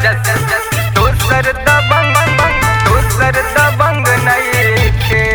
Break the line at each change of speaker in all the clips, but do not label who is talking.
जस जस दोसर दबंग दोसर दबंग नइखे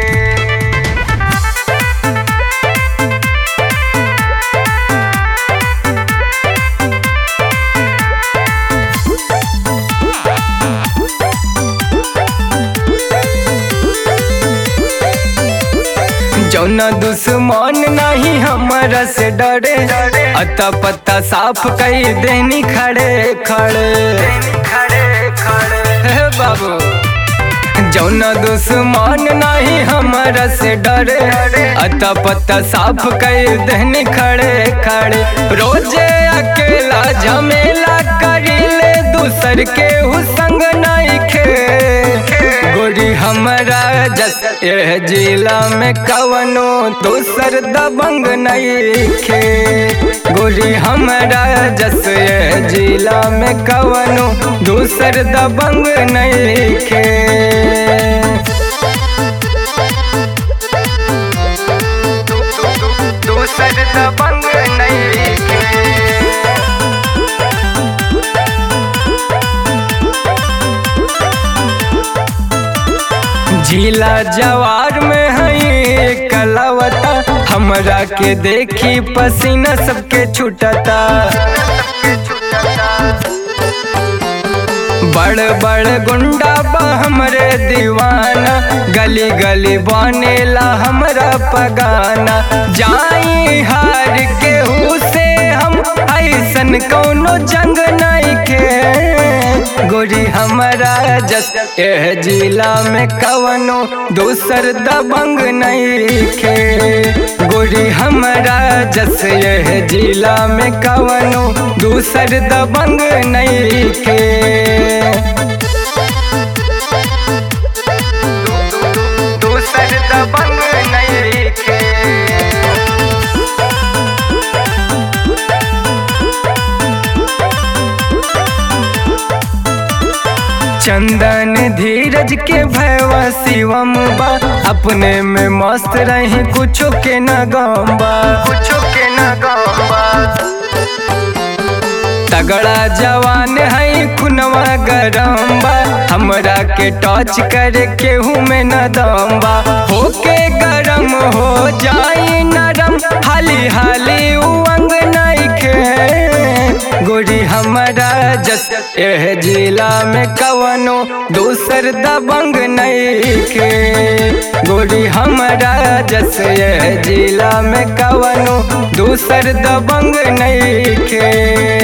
जौना दुश्मन नहीं हमारा से डरे अता पत्ता साफ कई देनी खड़े खड़े खड़े खड़े हे बाबू जौना दुश्मन नहीं हमारा से डरे अता पत्ता साफ कई देनी खड़े खड़े रोजे अकेला झमेला करीले दूसर के हुसंग नहीं खे गोरी हमारा जस एह जिला में कवनो दूसर दबंग नहीं खे गोरी हमारा जस एह जिला में कवनो दूसर दबंग नहीं खे दूसर दबंग नहीं खे झीला जवार में है कलावता हमरा के देखी पसीना सबके छुटता बड़ बड़ गुंडा बा हमरे दीवाना गली गली बनेला हमरा पगाना जाई हार के से हम ऐसन कौनो जंग नहीं के गोरी हमारा जस एह जिला में कवनो दूसर दबंग नहीं खे गोरी हमारा जस एह जिला में कवनो दूसर दबंग नहीं खे दूसर दबंग नहीं खे चंदन धीरज के भैवा शिवम बा अपने में मस्त रही कुछो के न गम्बा कुछो के न गम्बा तगड़ा जवान है खुनवा गरम बा हमरा के टच करे केहू में न दम बा होके गरम हो जाई नरम हाली हाली उंग नहीं खे गोरी हमारा जस एह जिला में कवनो दूसर दबंग नहीं खे गोरी हमारा जस एह जिला में कवनो दूसर दबंग नहीं खे